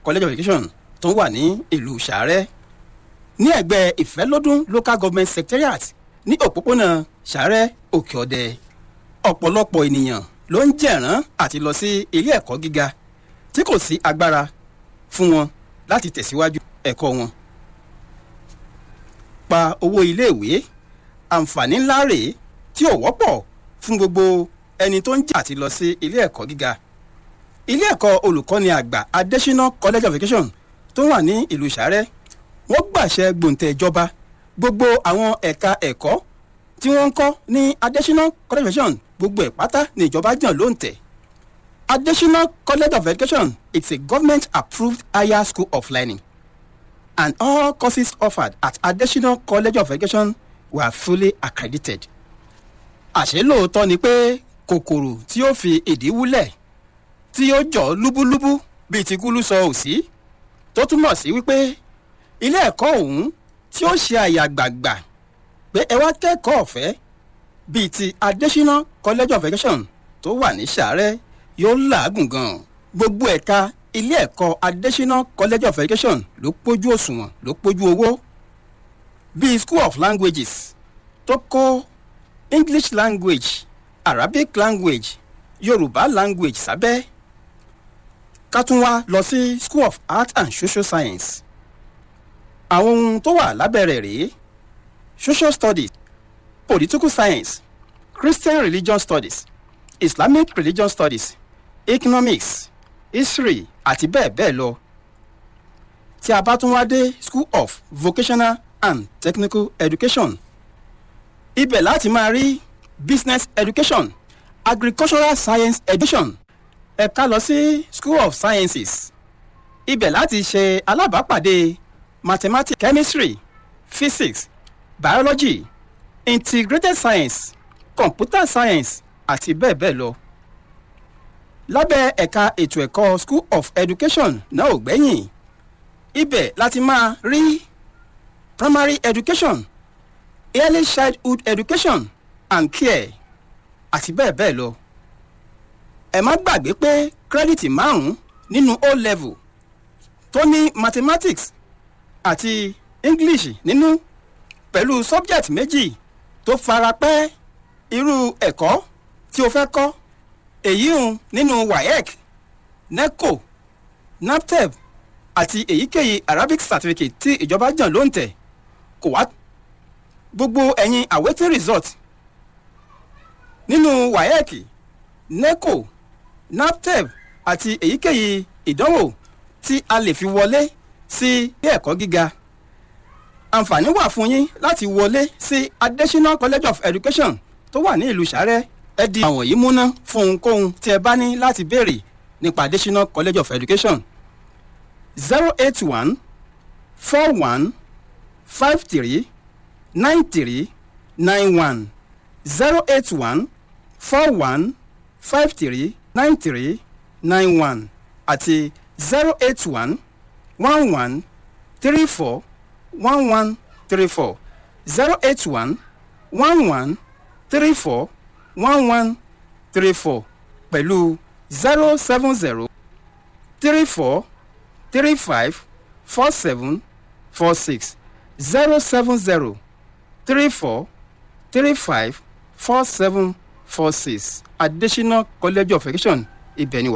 college of education tó wà ní ìlú sàárẹ̀ ní ẹ̀gbẹ́ ìfẹ́lódún local government secretariat ní òpópónà sàárẹ̀ òkè ọ̀dẹ ọ̀pọ̀lọpọ̀ ènìyàn ló ń jẹ̀rán àti lọ sí ilé ẹ̀kọ́ gíga tí kò sí agbára fún wọn láti tẹ̀síwájú ẹ̀kọ́ wọn. pa owó iléèwé àǹfààní ńlá rèé tí ò wọ́pọ̀ fún gbogbo ẹni tó ń jà àti lọ sí ilé ẹ̀kọ́ gíga. ilé ẹ̀kọ́ olùkọ́ni àgbà adésínà college of education tó wà ní ìlú sàárẹ̀ wọ́n gbàṣẹ gbòǹtẹ̀ ìjọba gbogbo àwọn ẹ̀ka ẹ̀kọ́ tí wọ́n ń kọ́ ní adésínà college of education gbogbo ẹ̀ pátá ní ìjọba jàn ló ń tẹ̀. adésínà college of education it's a government approved higher school of learning and all courses offered at adésínà college of education were fully accredited. àṣé lóòótọ́ ni pé kòkòrò tí ó fi ìdí wúlẹ̀ tí ó jọ lúbúlúbú bíi ti kúlú sọ òsì tó túmọ̀ sí wípé ilé ẹ̀kọ́ ọ̀hún tí ó ṣe àyàgbàgbà pé ẹ wá kẹ́kọ̀ọ́ ọ̀fẹ́ bíi ti adésínà college of education tó wà ní sàárẹ̀ yóò làágùn gan-an gbogbo ẹ̀ka ilé ẹ̀kọ́ adésínà college of education ló pójú òṣùwọ̀n ló pójú owó bíi school of languages tó kó english language arabic language yorùbá language sábẹ́ ká tún wá lọ sí school of art and social science àwọn ohun tó wà lábẹ́ rẹ̀ rèé social studies political science christian religion studies islamic religion studies economics history àti bẹ́ẹ̀ bẹ́ẹ̀ lọ tí a bá tún wá dé school of vocational and technical education ibẹ̀ láti máa rí business education agricultural science education ẹ̀ka lọ sí school of sciences ibẹ̀ láti ṣe alábàápàdé mathematics chemistry physics biology integrated science computer science àti bẹ́ẹ̀ bẹ́ẹ̀ lọ. lábẹ́ ẹ̀ka ètò ẹ̀kọ́ school of education náà ò gbẹ́yìn ibẹ̀ láti máa rí primary education early childhood education and care àti bẹ́ẹ̀ bẹ́ẹ̀ lọ. ẹ má gbàgbé pé kírẹ́dìtì márùn-ún nínú o level tó ní mathematics àti english nínú pẹ̀lú subject méjì tó fara pẹ́ irú ẹ̀kọ́ tí o fẹ́ kọ́ èyí ń nínú waec neco naptep àti èyíkéyìí arabic certificate tí ìjọba jàn ló ń tẹ̀ kò wá gbogbo ẹ̀yin awaiting result nínú waec neco naptep àti èyíkéyìí ìdánwò tí a lè fi wọlé sí ilé ẹ̀kọ́ gíga àǹfààní wà fún yín láti wọlé sí adésínà college of education tó wà ní ìlú sàrẹ́ ẹ di àwọn yìí múná fún ohunkóhun tí ẹ bá ní láti béèrè nípa adésínà college of education zero eight one four one five three nine three nine one zero eight one four one five three nine three nine one àti zero eight one one one three four one one three four zero eight one one one three four one one three four pẹ̀lú zero seven zero three four three five four seven four six zero seven zero three four three five four seven four six adesina college of education ibẹ̀ ni wà.